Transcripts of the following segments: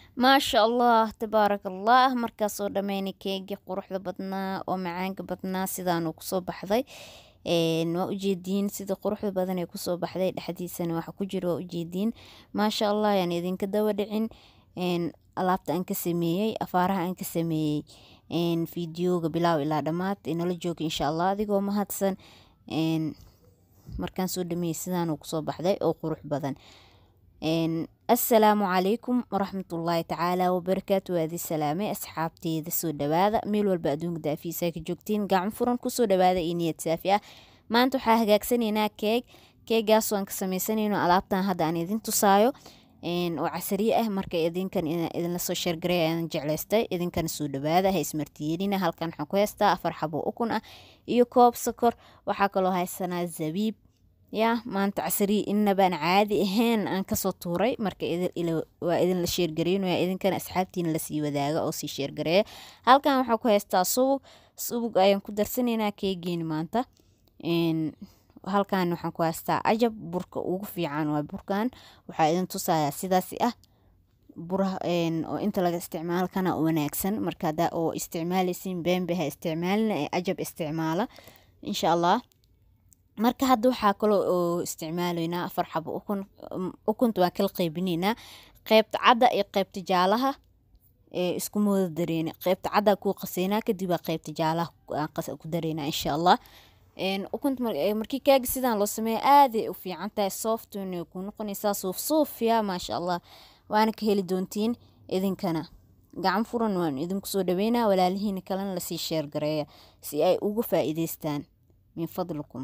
maasha allah tabaaraka allah markaasoo dhammeynay keegii quruxda badnaa oo macaanka badnaa sidaanuu kusoo baxday waa ujeediin sida quruxda badan ee kusoo baxday dhexdiisana waxa ku jira waa ujeediin maasha allah yaan idinka daba dhicin alaabta aan ka sameeyey afaaraha aan ka sameeyey fideoga bilaaw ilaa dhammaad inala jooga insha allah adigoo mahadsan markaan soo dhameeyey sidaanuu kusoo baxday oo qurux badan assalaamu calaykum waraxmatullaahi tacaala wabarakaatu waadi salaamay asxaabteeda soo dhawaada meel walba adduunka daafiisa ka joogtiin gacan furan kusoo dhawaada iyo niyad saafi ah maanta waxaa hagaagsanaynaa keeg keegaasoo aan ka sameysanayno alaabtan hadda aan idin tusaayo oo casariye ah marka idinkan idinla soo sheergaray aan jeclaystay idinkana soo dhawaada ha ismartiyeelina halkan waxaan ku haystaa afar xabo ukun ah iyo koob sokor waxaa kaloo haysanaa zabiib ya maanta casariye inabaan caadi ahayn aan kasoo tuuray marka waa idinla sheergareynaya idinkana asxaabtiina lasii wadaaga oo sii sheergareeya halkan waxaa ku haystaa subug subug ayaan ku darsanaynaa keegeeni maanta halkan waxaan ku haystaa ajab burka ugu fiican waa burkan waxaa idin tusayaa sidaasi ah buraha oo inta laga isticmaalo kana wanaagsan marka hadaa oo isticmaaleysin beenbe ha isticmaalina ee ajab isticmaala insha allah marka hadda waxaa kaloo oo isticmaalaynaa afar xabo ukun ukunta waan kala qeybinaynaa qeybta cadda iyo qeybta jaalaha ee isku mooda dareena qeybta cadda kuu qaseynaa kadib waa qeybta jaalaha ku dareynaa insha allah ukunta markii kaaga sidaan loo sameeya aaday u fiican tahay softna ku noqonaysaa suuf suufya maasha allah waana ka heli doontiin idinkana gacan furan waan idinku soo dhaweynaa walaalihiina kalena lasii sheergareeya si ay ugu faa'iideystaan min fadlikum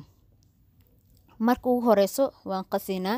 marka ugu horeyso waan qasinaa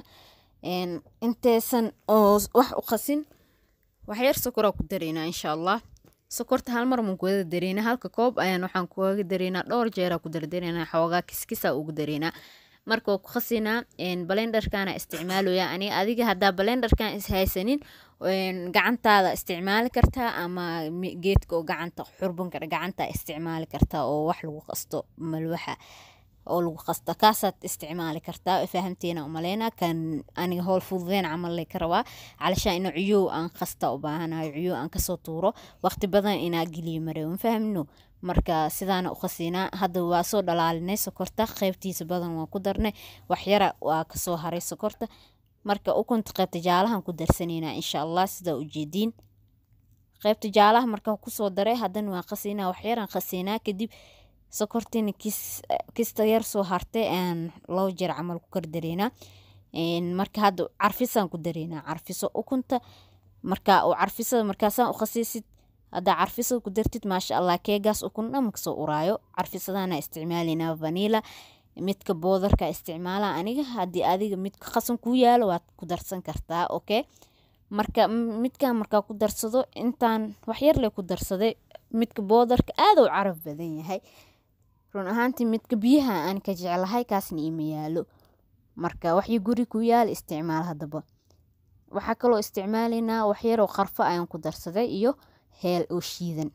inteysan oo wax u qasin waxyar sokoraa ku dareynaa insha allah sokorta hal mar maan kuwada dareynaa halka koob ayaan waxaan kuwaga dareynaa dhowr jeeraa ku dardareynaa xoogaa kiskisa ugu dareynaa marka waa ku qasinaa balenderkana isticmaalaya aniga adiga haddaa balenderkan ishaysanin gacantaada isticmaali kartaa ama geedka oo gacanta xurbanka gacanta isticmaali kartaa oo wax lagu qasto malwaxa oo lagu qasta kaasaad isticmaali kartaa fahamteena umaleyna kan aniga howl fududeen camal ka rabaa calashaa ina ciyow aan qasta u baahanayo ciyow aan kasoo tuuro waqti badan inaa geliyo mare ma fahmno marka sidaana u qasinaa hadda waa soo dhalaalinay sokorta qeybtiisa badan waan ku darnay waxyara waa kasoo haray sokorta marka ukunta qeybta jaalahan ku darsanaynaa insha allah sidaa ujeediin qeybta jaalaha marka kusoo daray haddana waan qasinaa waxyaran qasinaa kadib sokortina kista yar soo hartay aan labo jeer camal ku kardareynaa marka hadda carfisaan ku dareynaa carfiso ukunta marka oo carfisada markaasaan u khasiisid haddaa carfisada ku dartid maasha allah keegaas ukun dhan makasoo uraayo carfisadana isticmaalaynaa vanila midka boodarka isticmaala aniga haddii adiga midka qasan kuu yaalo waad ku darsan kartaa okay marka midkan markaa ku darsado intaan waxyarle ku darsaday midka boodarka aada u caraf badan yahay run ahaantii midka biyaha aan ka jeclahay kaasna ima yaalo marka waxii guri ku yaal isticmaal haddaba waxaa kaloo isticmaalaynaa waxyaroo qarfo ayaan ku darsaday iyo heel oo shiidan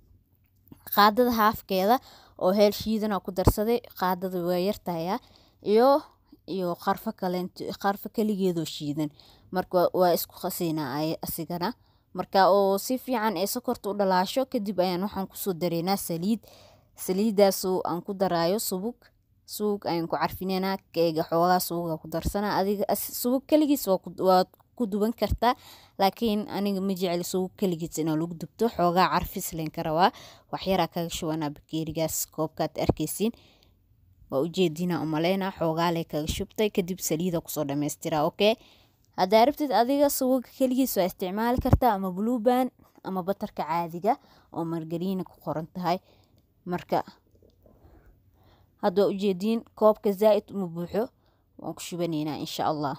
qaadada haafkeeda oo heel shiidana ku darsaday qaadada waa yartahaya iyo iyo qarfo kaleent qarfo keligeedoo shiidan marka waa isku qasaynaa asigana marka oo si fiican ee sokorta u dhalaasho kadib ayaan waxaan kusoo dareynaa saliid saliidaasoo aan ku daraayo subug subug ayaan ku carfineynaa keega xoogaa subuga ku darsanaa adiga subug keligiis waad ku duban kartaa laakiin aniga ma jecli subug keligiis inaa lagu dubto xoogaa carfis leen ka rabaa waxyaraa kaga shubanaa bakeerigaas koobkaad arkeysiin waa ujeedinaa umaleynaa xoogaale kaga shubtay kadib saliida kusoo dhameystiraa okay haddaa rabtid adiga subuga keligiis waa isticmaali kartaa ama blueban ama batarka caadiga oo margariina ku qoran tahay marka hadda waa ujeediin koobka zaa-id uma buuxo waan ku shubanaynaa insha allah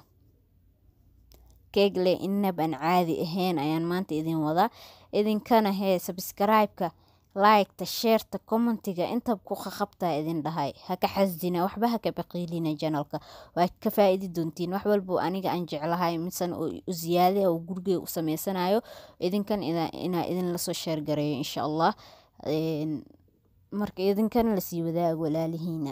keegle inab aan caadi ahayn ayaan maanta idin wadaa idinkana hee sabskraibeka liketa sheerta commentiga intab ku qaqabtaa idin dhahay haka xasdina waxba haka baqiilina janalka waa ka faa-idi doontiin wax walbo aniga aan jeclahay misan u ziyaada oo gurigey u sameysanayo idinkan inaa idin lasoo sheergareeyo insha allah marka idinkana lasii wadaago walaalihiina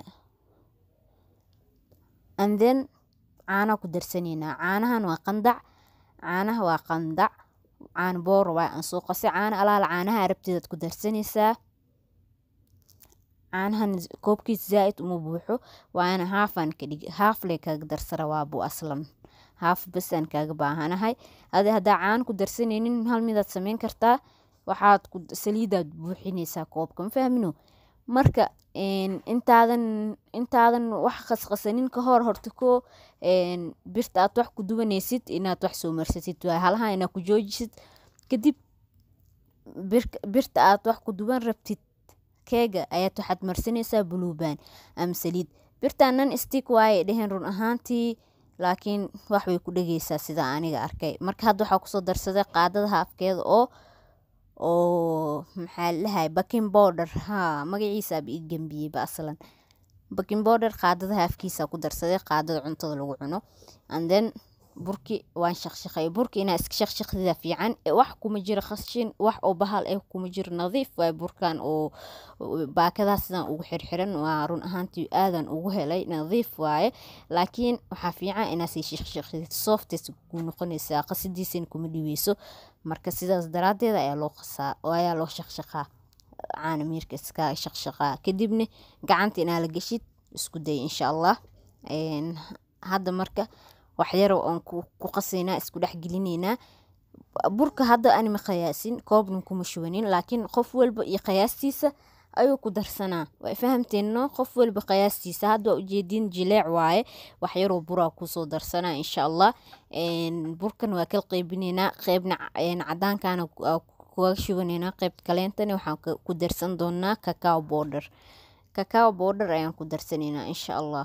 anden caana ku darsanaynaa caanahan waa qandac caanaha waa qandac caano boor waa aan soo qasay caano alaala caanaha arabteedaad ku darsanaysaa caanahan koobkiis zaa-id uma buuxo waana haafaan ka dhig haafle kaaga darsara waabu aslan haaf basaan kaaga baahanahay adi haddaa caano ku darsanaynin hal midaad sameyn kartaa waxaad saliidaad buuxinaysaa koobka ma fahmino marka intaadan intaadan wax qasqasanin ka hor horta ko birta aad wax ku duwanaysid inaad wax soo marsatid waa halaha inaad ku joojisid kadib birta aad wax ku duwan rabtid keega ayaad waxaad marsanaysaa buluuban ama saliid birtanan stik waaye dheheen run ahaantii laakiin wax way ku dhegeysaa sida aniga arkay marka hadda waxaa kusoo darsaday qaadada haafkeeda oo oo maxaa lalahay baking border ha magaciisaaba ii gambiyeyba aslan baking border qaadada haafkiisa ku darsaday qaadada cuntada lagu cuno and then burki waan shaqshaqay burki inaa iska shaqshaqdida fiican wax kuma jiro khashin wax oo bahal eh kuma jiro nadiif waay burkan oo baakadaha sidaan ugu xirxiran waa run ahaantii aadan ugu helay nadiif waaye laakiin waxaa fiican inaa sii shaqshaqdid softes ku noqonaysaa qasidiisana kuma dhiweyso marka sidaas daraadeed ayaa loo qasaa oo ayaa loo shaqshaqaa caana miirka iska shaqshaqaa kadibna gacanta inaa la geshid isku day insha allah hadda marka waxyaro oon ku qasaynaa isku dhex gelineynaa burka hadda anima qiyaasin koobnan kuma shubanin laakiin qof walba iyo qiyaastiisa ayuu ku darsanaa waa fahamteeno qof walba qiyaastiisa hadda waa ujeedin jileec waaye waxyaroo buraa kusoo darsanaa insha allah burkan waa kala qeybineynaa qeybna cadaankana kuga shubaneynaa qeybta kaleentana waxaan ku darsan doonaa cacao border cacao border ayaan ku darsanaynaa insha allah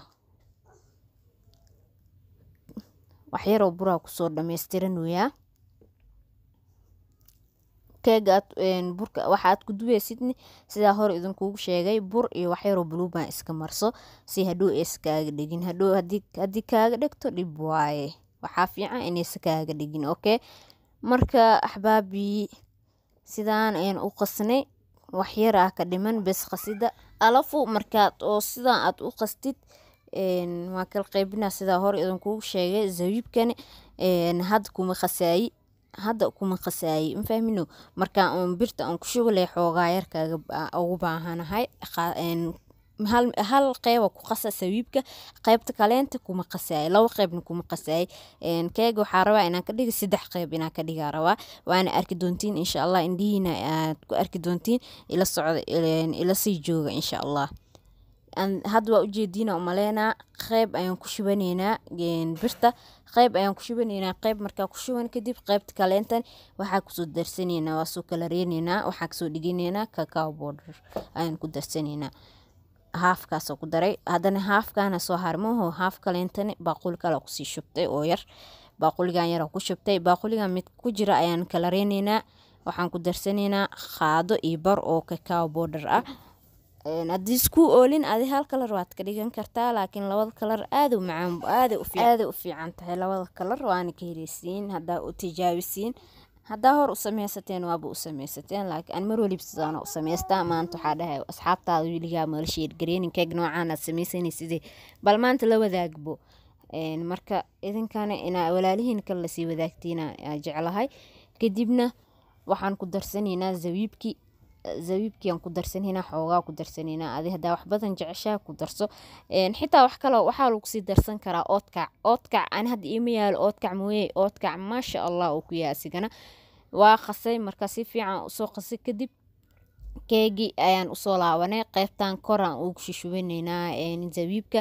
waxyaroo buraa kusoo dhameystiranooyaa keega burka waxaad ku duweysidni sidaa hore idinkugu sheegay bur iyo waxyaroo buluuban iska marso si hadhow aysa kaaga dhegin hadhow haddii kaaga dhegto dhib waaye waxaa fiican inaysa kaaga dhegin okay marka axbaabii sidaan ayaan u qasnay waxyaraa ka dhiman bes qasida alafu markaad oo sidaan aad u qastid waa kala qeybinaa sidaa hore idinkugu sheegay zabiibkani hadda kuma qasaayi hadda kuma qasaayi mafahmino markaa uun birta aan ku shubalay xoogaa yarkaaga ugu baahanahay hal qeyba ku qasa sabiibka qeybta kaleenta kuma qasaayo laba qeybna kuma qasaayo keega waxaa rabaa inaan ka dhiga saddex qeyb inaan ka dhigaa rabaa waana arki doontiin insha allah indhihiina aad ku arki doontiin ila socda ila sii jooga insha allah hadda waa ujeediina umaleynaa qeyb ayaan ku shubaneynaa birta qeyb ayaan ku shubaneynaa qeyb markaa ku shuban kadib qeybta kaleentan waxaa kusoo darsaneynaa waa soo kala reeneynaa waxaa kasoo dhiganeynaa cacao border ayaan ku darsaneynaa haafkaasoo ku daray haddana haafkaana soo harmaho haaf kaleentani baaquli kale kusii shubtay oo yar baaquligan yara ku shubtay baaquligan mid ku jira ayaan kala reeneynaa waxaan ku darsanaynaa qaado iyo bar oo cacao border ah haddii isku oolin adi hal kalar waad ka dhigan kartaa laakiin labada kalar aada macaan aaday u fiican tahay labada kalar waana ka heleysiin haddaa u tijaabisiin haddaa hor u sameysateen waaba u sameysateen laakiin aan mar waliba sidaana u sameystaa maanta waxaa dhahay asxaabtaada weligaa mala sheergareenin keeg noocaan aad sameysanaysidee bal maanta la wadaagbo marka idinkana inaa walaalihiin kale lasii wadaagtiina jeclahay kadibna waxaan ku darsanaynaa zabiibkii zabiibkiiaan ku darsanaynaa xoogaa ku darsanaynaa adi haddaa wax badan jeceshaa ku darso xitaa wax kaloo waxaa lagu sii darsan karaa oodkac oodkac ani hadda iima yaalo oodkac mooye oodkac maasha allah uu ku yahay asigana waa qasay marka si fiican usoo qasay kadib keegii ayaan usoo laabanay qeybtan koraan ugu shishubanaynaa zabiibka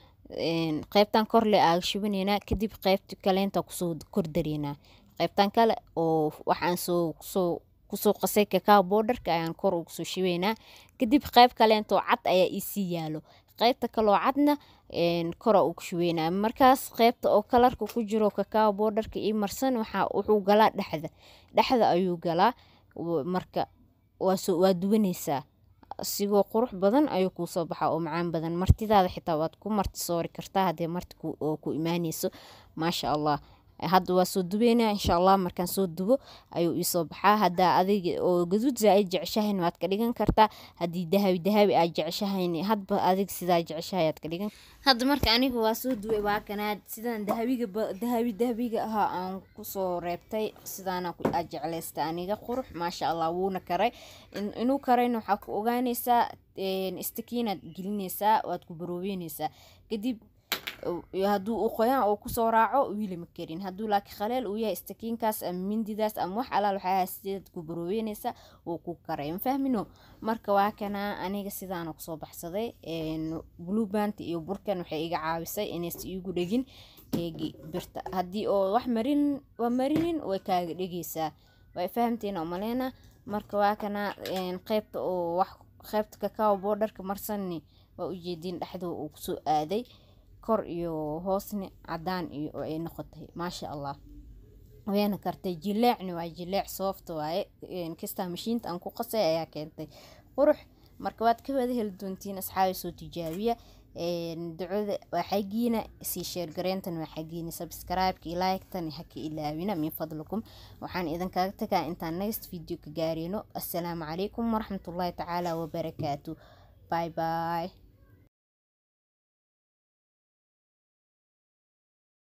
qeybtan korle aaga shubanaynaa kadib qeybta kaleenta kusoo kordareynaa qeybtan kale oo waxaan soo soo kusoo qasay cacao borderka ayaan kor ugu soo shibeynaa kadib qeyb kaleentoo cad ayaa iisii yaalo qeybta kaloo cadna kora ugu shubeynaa markaas qeybta oo kalarka ku jiro cacao borderka ii marsan waxaa wuxuu galaa dhexda dhexda ayuu galaa marka waa duwanaysaa sigoo qurux badan ayuu kuusoo baxaa oo macaan badan martidaada xitaa waad ku marti soori kartaa haddee marti oo ku imaaneyso maasha allah hadda waa soo dubeynaa insha allah markaan soo dubo ayuu iisoo baxaa haddaa adiga oo gaduud zaa-id jeceshahayn waad ka dhigan kartaa haddii dahabi dahabi aad jeceshahayn hadba adig sidaa jeceshahay aad ka dhigan hadda marka aniga waa soo dubay waa kanaad sidaan dahabiga dahabi dahabiga ahaa aan kusoo reebtay sidaana aad jeclaysta aniga qurux maasha allah wuuna karay inuu karayna waxaa ku ogaanaysaa istakiinaad gelinaysaa waad ku baroobeynaysaa kadib hadduu uu qoyaan oo kusoo raaco wiilama karin hadduu laakiin khaleel uu yahay istakiinkaas ama mindidaas ama wax alaal waxaa sideed ku baroobeynaysa uu ku karay mafahmino marka waa kana aniga sidaana kusoo baxsaday blue band iyo burkan waxay iga caawisay inaysa iigu dhegin eegi birta haddii oo wax marin waa marinin way kaaga dhegeysaa way fahamteen oo maleyna marka waa kana qeybta oo wax qeybta kakao boodarka marsani waa ujeediin dhexdoo uu kusoo aaday kor iyo hoosni cadaan iyo oo ay noqotay maasha allah wayna kartay jileecni waa jileec soofta waaye kastaa mashiinta aan ku qasay ayaa keentay qurux marka waad ka wada heli doontiin asxaabi soo tijaabiya ducada waa xagiina sii sheergareyntan waa xagiina subscribe-ka iyo like-tan haka ilaawina min fadlikum waxaan idinkaga tagaa intaan next video ka gaareyno assalaamu calaykum waraxmatullaahi tacaala wabarakaatu bye bye